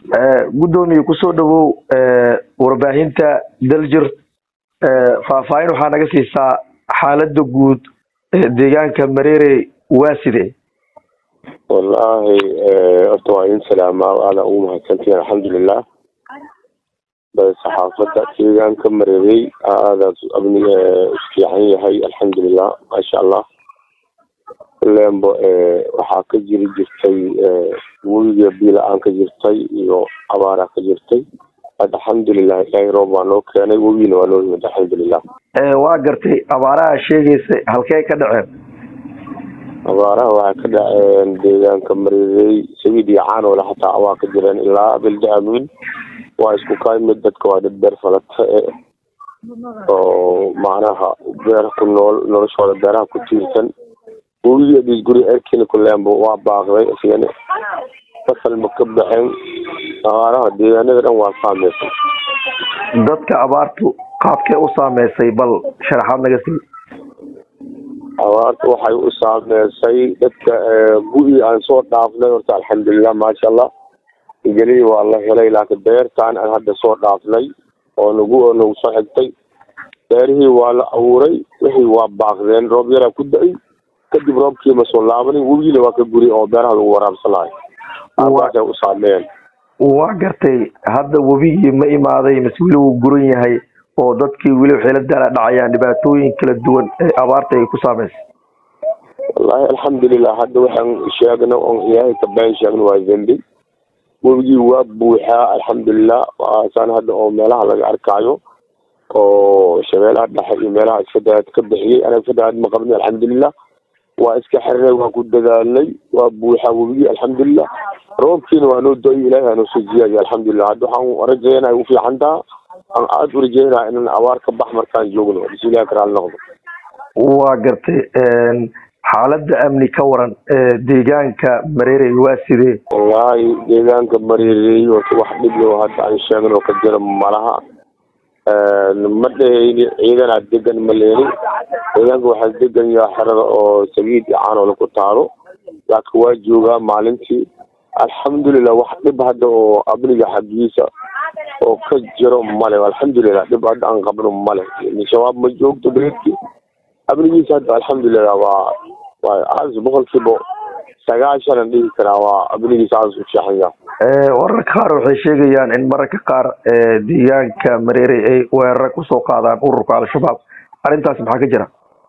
guddoomiye kusoo dhawow warbaahinta daljir faahfaahin waxaa naga siisaa xaalada guud deegaanka mareere waa sidee wallaahi horta waa idin salaamaa aada ugu mahadsantihin alxamdulilah saxaafadda deegaanka mareerey aada amniga fiican yahay alxamdulilah maasha allah lembo waxaa ka jiri jirtay webiga biila-aan ka jirtay iyo abaaraa ka jirtay alxamdulilah ilaahay roob waa noo keenay webigina waa noo yimid alxamdulilah waa gartay abaaraha sheegaysa halkee ka dhaceen abaaraha waxay ka dhaceen deegaanka mareerey sabiid iyo caanole xataa waa ka jireen ilaa bilda amiin waa isku kaymid dadka waa dad beer falata e oo macnaha beer ku nool noloshooda beeraha ku tiirsan webiga dhiisguri erkina kulembo waa baaqday isigana fasal ma ka baxeen abaaraha deegaanada dhan waa saameysay dadka abaartu qaabkee u saameysay bal sharaxaad naga sii abaarta waxay u saameysay dadka gu-i aan soo dhaafnay horta alxamdulilah maasha allah geliyi waa la helay laakiin beertaan aan hadda soo dhaafnay oo nagu oo nagu soo xigtay beerihii waa la abuuray wixii waa baaqdeen roob yaraa ku da-ay kadib roobkii ma soo laabanin webigiina waa ka guri oo beeraha lagu waraabsanayo abaartay u saameeyeen waa gartay hadda webigii ma imaaday mase weli wuu guran yahay oo dadkii weli waxay la daala dhacayaan dhibaatooyin kala duwan ee abaarta ay ku saameysay wallaahi alxamdulilah hadda waxaan sheegna oon ilaahay ka been sheegna waa dembi webigii waa buuxaa alxamdulilah waasaan hadda oo meelaha laga arkaayo oo shabeelaha dhexe iyo meelaha isfadaad ka bixiyey anaga fadaad ma qabni alxamdulilah waa iska xirnay waa ku dadaalnay waa buuxaa webigii alxamdulilah roobkiina waa noo do-ay ilahay aanoo soo jiyaaya alxamdulilah hadda waxaan rajaynaya u fiican taha aan aada u rajaynaya inaan abaar ka bax markaan joogno bismillahi karaal noqdo waa gartay xaaladda amni ka waran deegaanka mareerey waa sidee wallaahi deegaanka mareerey horta wax dhib yo hadda aan sheegno ka jira malaha ma dheheyni ciidanaa degan ma leeni deegaanka waxaa degan yaha xerada oo sagiid iyo caanole ku taalo laakiin waa joogaa maalintii alxamdulilah wax dhib hadda oo amniga xaggiisa oo ka jiro male alxamdulilah dhib hadda aan qabno male shabaab ma joogto beledkii amnigiisa hadda alxamdulilah waa waa aas boqolkiiba sagaashan aan dhihi karaa waa amnigiisa aas u fiican yaha wararka qaar waxay sheegayaan in mararka qaar deegaanka mareere ay weerara kusoo qaadaan ururka al-shabaab arrintaas maxaa ka jira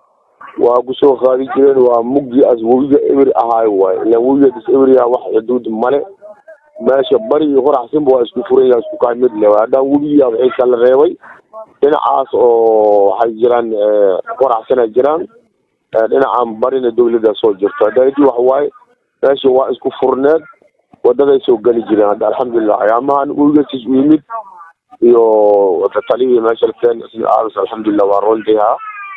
waa kusoo qaadi jireen waa mugdi as webiga eber ahaayo waay ilan webiga dis eberya wax xuduud male meesha bari iyo qoraxsinba waa isku furan yaha isku kaa mid le haddaan webiga waxay kala reebay dhinacaas oo waxay jiraan qoraxsan ay jiraan dhinacan barina dawladda soo jirto haddaadi waxa waaye meesha waa isku furneed wadaday soo geli jireen hadda alxamdulilah ayaamahan webigasis u yimid iyo talihii meesha lakeen aas alxamdulilah waa roondayha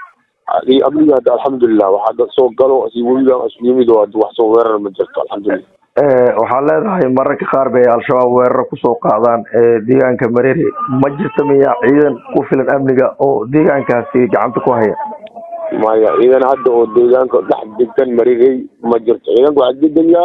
iyo amniga hadda alxamdulilah waxaa soo galo si webiga isu yimid oo wax soo weerar ma jirto alxamdulilah waxaad leedahay mararka qaar bay al-shabaab weeraro kusoo qaadaan deegaanka mareere ma jirta miya ciidan ku filan amniga oo deegaankaasi gacanta ku haya maya ciidan hadda oo deegaanka dhex degan marirey ma jirto ciidanka waxaa deganyaa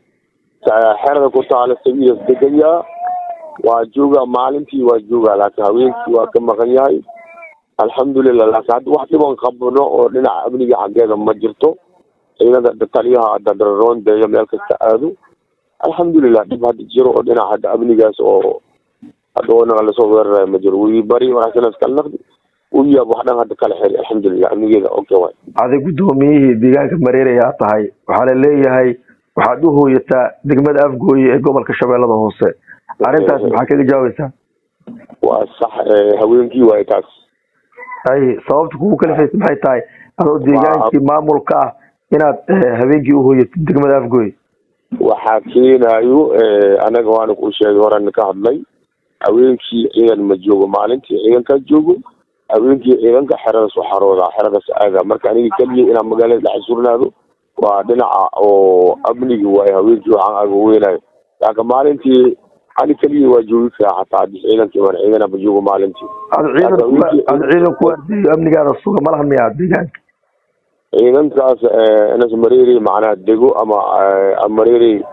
xerada ku taala sabiidas deganyaa waa joogaa maalintii waa joogaa laakiin haweenkii waa ka maqan yahay alxamdulilah laakiin hadda wax dhiban qabno oo dhinaca amniga xaggeeda ma jirto ciidada taliyaha dadaroondeeyo meel kasta aado alxamdulilah dhib hadda jiro oo dhinaca hadda amnigaas oo hadda oo lasoo weerarayo ma jiro wii bari wanaagsanas kala naqdi wiyaab wax dhan hadda kala xiri alxamdulilah amnigeeda okay waay aday guddoomiyihii deegaanka mareere ayaa tahay waxaa la leeyahay waxaad u hooyataa degmada afgooye ee gobolka shabeellada hoose arrintaas maxaa kaga jawaabaysaa waa sax haweenkii waay taas ay sababta kugu kalifaysa maxay tahay adoo deegaankii maamulka ah inaad habeenkii uhooyatid degmada afgooye waxaa keenayo anaga waana kuu sheegay horan ka hadlay haweenkii ciidan ma joogo maalintii ciidankaa joogo haweenkii ciidanka xeradaas u xarooda xeradaas aaga marka aniga keliya inaan magaalada dhex surnaado waa dhinaca oo amnigi waayo haweenkii waxaan aga weynayo laakiin maalintii ani keliya waa joogi karaa xataa hadii ciidankii waan ciidana ma joogo maalintii ada ciidan ada ciidan ku ardeeyo amnigaada suga ma lahan miyaa deegaanka ciidankaas inas mareeri macnaha dego ama mareeri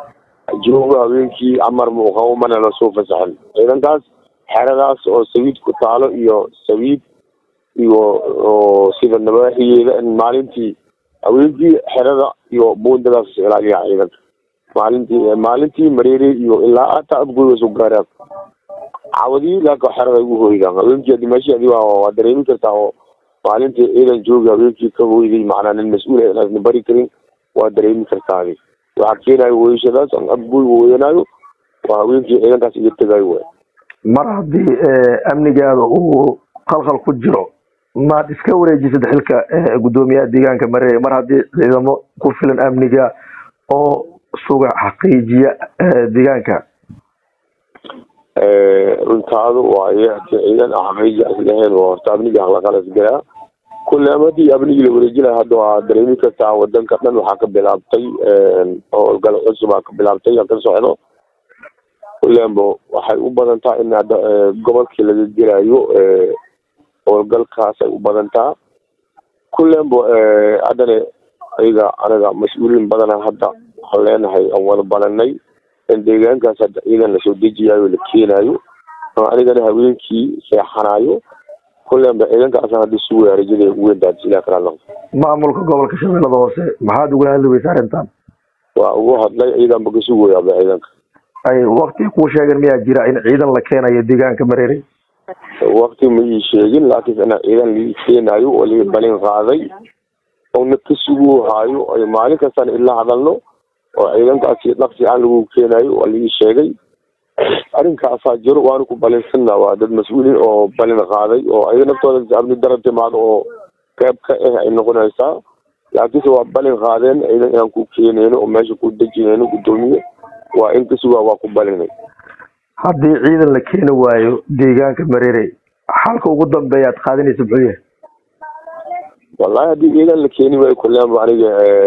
joogo habeenkii amar muuqabo mana lasoo fasaxin ciidankaas xeradaas oo sabiid ku taalo iyo sabiid iyo oo sida nabaaxiyeeda in maalintii haweenkii xerada iyo buundadaas is ilaaliyaa ciidanka maalintii maalintii mareere iyo ilaa hataa abgoy soo gaaraan cawadii laakin xerada ugu hoydaan haweenkii adi meeshii adi waa dareemi kartaa oo maalintii ciidan joogi haweenkii ka hoyday macnaa nin mas-uul inaasna bari karin waa dareemi kartaa adi waxaa keenayo weyshadaas aan abgoy weyanayo waa haweenkii ciidankaas iga tegayo waay mar haddii amnigaada uu qalqal ku jiro maad iska wareejisid xilka guddoomiyaha deegaanka mareere mar haddii ciidamo ku filan amniga oo suga xaqiijiya deegaanka runtaadu waaye hadii ciidan xaqiiji as lahayn waa horta amniga halaqalas galaa kulle ama hadii amnigii la wareejinaya hadda waa dareemi kartaa wadanka dhan waxaa ka bilaabtay howlgal cusubaa ka bilaabtay ka socdo kullembo waxay u badan taha in hadda gobolkii laga gelayo howlgalkaas ay u badantaa kullembo haddana ayaga anaga mas-uuliyiin badana hadda waxaan leenahay aan wada balanay in deegaankaas hadda ciidan lasoo dejiyayo la keenayo oo anigana haweenkii seexanayo kullemba ciidankaas hadda sugaya rajada ugu weyntaa sidaa kala noqdo maamulka gobolka shabeellada hoose maxaad ugula hadli weysa arrintan waa ugu hadlay ciidanba ka sugayaaba ciidanka ay wakti kuu sheegeen miyaa jira in ciidan la keenayo deegaanka mareere wakti ma ii sheegin laakiin ina ciidan lii keenayo oo lii balin qaaday oona ka sugu haayo ay maalin kastana ila hadalno oo ciidankaasi dhaqsi aan lagu keenayo waa lii sheegay arrinkaasaa jiro waana ku balinsanna waa dad mas-uuliin oo balin qaaday oo ayaga naftooda amni dara timaado oo qeyb ka ah ay noqonaysaa laakiinse waa balin qaadeen ciidan inaan ku keenayno oo meesha ku dejinayno guddoomiye waa in kasugaa waa ku balinay haddii ciidan la keeni waayo deegaanka mareere xalka ugu dambeeya ad qaadinaysa muxuu yahay wallahi haddii ciidan la keeni waayo kullema aniga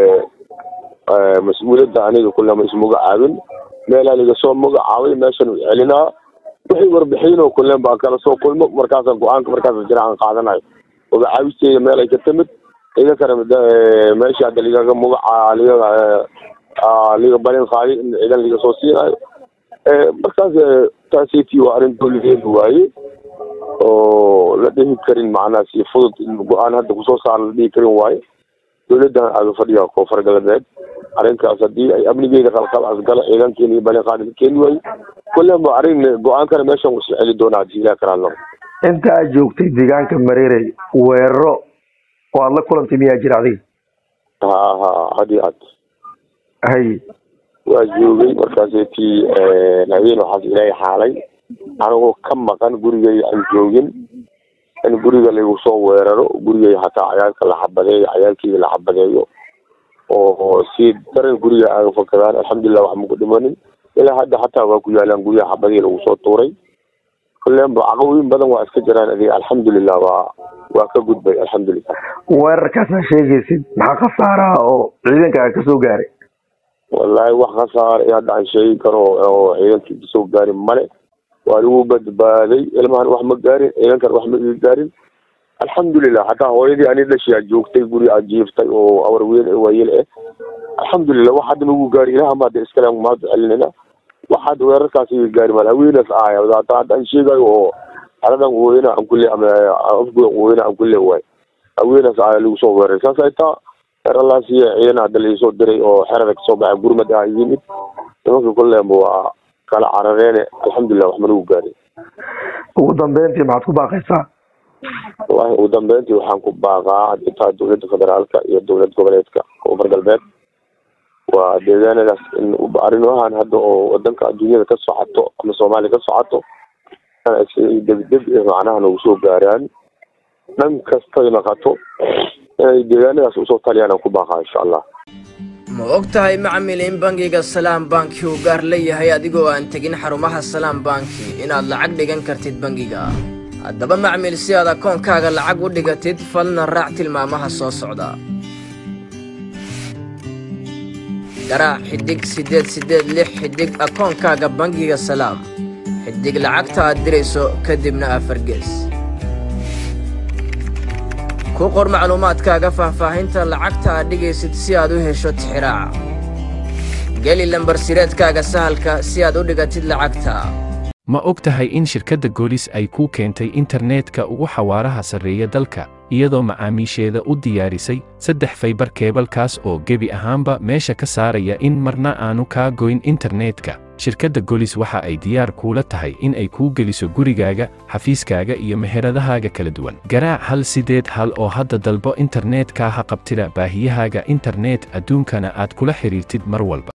mas-uuliyadda aniga kullema ismagacaabin meelaa liga soo magacaabay meeshan celinaa wixii warbixinoo kullen baa kala soo kulmo markaasaan go-aanka markaas jira aan qaadanayo magacaabisteeda meel ay ka timid ciidankana meesha hadda ligaga magaca ligaga liga balin qaaday in ciidan liga soo siinayo markaas taasiti waa arrin dowladeeda waaye oo la dhihi karin macnaha si fudud in go-aan hadda kusoo saara la dhihi karin waaye dowladdan aaga fadhiya koonfur galbeed arrinkaas haddii ay amnigeeda qalqal asgala ciidankeena iyo balin qaadi ka keeni waayo kulleba arrin go-aankana meeshan isla celi doonaa hadii ilaah karaa noqo inta aad joogtay deegaanka mareere weeraro oo aad la kulantay miyaa jira adiga ha ha hadi ad hay waa joogay markaaseti habeen waxaas ilaahay xaalay anigoo ka maqan gurigay aan joogin in guriga lagu soo weeraro gurigay hataa cayaalka la xabadeeyo cayaalkeyga la xabadeeyo oo si daran guriga aaga fakadaan alxamdulilah wax maku dhimanin ilaa hadda hataa waa ku yaalaan guryaha xabadii lagu soo tuuray kullenba caqabooyin badan waa iska jiraan adig alxamdulilah waa waa ka gudbay alxamdulilah weerarkaasaa sheegaysid maxaa khasaaraha oo ciidanka kasoo gaaray wallahi wax khasaar hadda aan sheegi karo oo ciidankii kasoo gaarin male waa lagu badbaaday ilmahan wax ma gaarin ciidankan wax ma iga gaarin alxamdulilah hataa hooyadii ani dhashiyaa joogtay guri aad jiiftay oo awar weyn waayel eh alxamdulilah wax hadda nagu gaari ilaha maada iskale mahad celinayna wax hadda weerarkaas iga gaari mal haweenaas ahaya hata hadda aan sheegayo oo haladan weyna aan kule ama afgoy weyna aan kule waay haweenaas ahaya lagu soo weeray saas ay taa eralaasiya ciidan hadda laisoo diray oo xerada kasoo baxay gurmad ah yimid nimanka kullenba waa kala carareene alxamdulilah wax ma nagu gaarin ugu dambeyntii maxaad ku baaqaysaa wallahi ugu dambeyntii waxaan ku baaqaa intaa dowladda federaalka iyo dowlad goboleedka koonfur galbeed waa deegaanadaas in arrimahan hadda oo wadanka adduunyada ka socoto ama soomaaliya ka socoto degdeg macnaha nagu soo gaaraan dhan kastay naqato inay deegaanadaas usoo taliyaan aan ku baaqaa insha allah ma og tahay macmil in bangiga salaam banki uu gaar leeyahay adigoo aan tegin xarumaha salaam banki inaad lacag dhigan kartid bangiga haddaba macmil si aad akoonkaaga lacag u dhigatid fadlan raac tilmaamaha soo socda garaac xidhig siddeed siddeed lix xidhig akoonkaaga bangiga salaam xidhig lacagta aad dirayso kadibna afar gees ku qor macluumaadkaaga faahfaahinta lacagta aad dhigaysid si aad u hesho tixiraaca geli lambar sireedkaaga sahalka si aad u dhigatid lacagta ma og tahay in shirkadda goolis ay kuu keentay internetka ugu xawaaraha sarreeya dalka iyadoo macaamiisheeda u diyaarisay saddex faybar keebalkaas oo gebi ahaanba meesha ka saaraya in marna aanu kaa goyn internetka shirkadda golis waxa ay diyaar kuula tahay in ay kuu geliso gurigaaga xafiiskaaga iyo meheradahaaga kala duwan garaac hal sideed hal oo hadda dalbo internetka ha qabtida baahiyahaaga internet adduunkana aad kula xidhiirtid mar walba